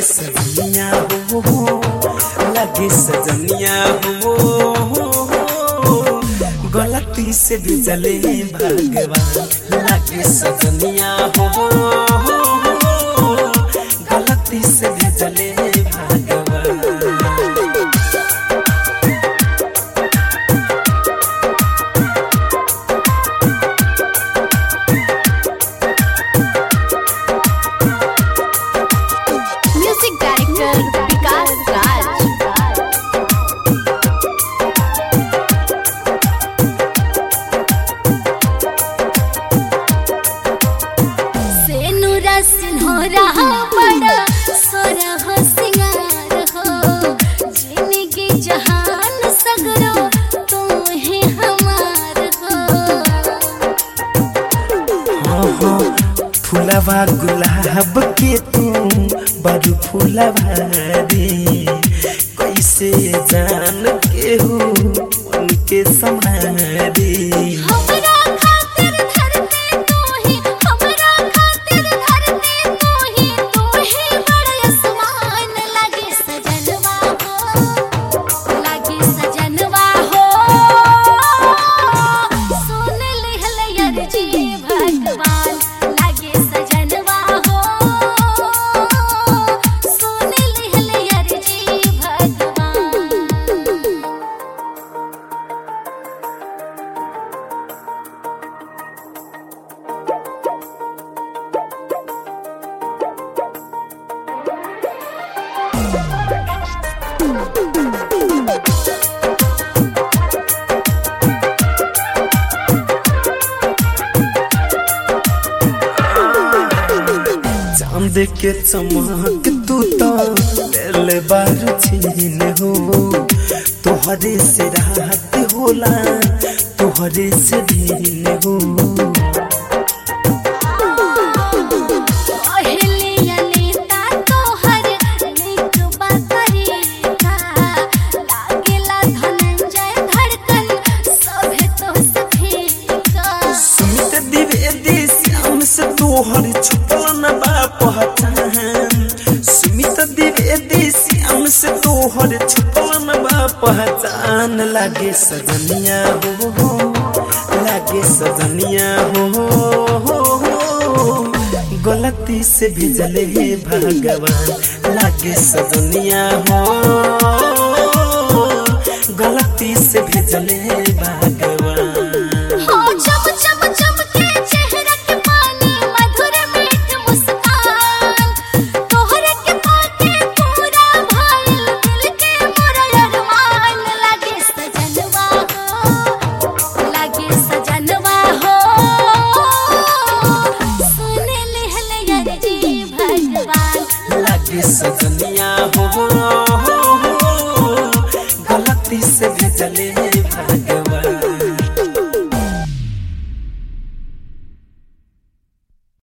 सजनिया हो लगे सजनिया हो गलती से भी जले भगवान लगे सजनिया हो गलती से भी जले भगवान म्यूजिक डायरेक्टर विकास राज सेनुरा सिन्होरा बड़ा सोरह सिंगार हो जिंदगी जहान सगरो तू ही हमार हो फुलवा गुलाब के तू बड़ू फुलवा रे कैसे जान के हो उनके समारे हमरा खातिर धरती तू ही हमरा खातिर धरती तू ही तू ही बड़ा आसमान लगे सजनवा हो लगे सजनवा हो सुन लिहल अर्जी भगवान लगे सजनवा हो सुन लिहल अर्जी भगवान चांद के चमक तू तो ले बारू छीन हो तोहरे से रात होला तोहरे से दिन हो पहले अनीता तोहर नीक बकरीका लागेला धनंजय धड़कन सभे तो सफीका सुमित द्विवेदी श्याम से तोहर छुपल न बा पहचान सुमित द्विवेदी श्याम से तोहर छुपल न बा पहचान लागे सजनिया हो लागे सजनिया हो गलती से भेजले हे भगवान लागे सजनिया हो गलती से भेजले हे भगवान हो चम चम चमके चेहरा के पानी मधुर मीठ मुस्कान तोहरे के पाके पूरा भइल दिल के मोरा अरमान लागे सजनवा हो लागे सजनवा हो सुन लिहल अर्जी भगवान लागे सजनिया हो गलती से भेजले भगवान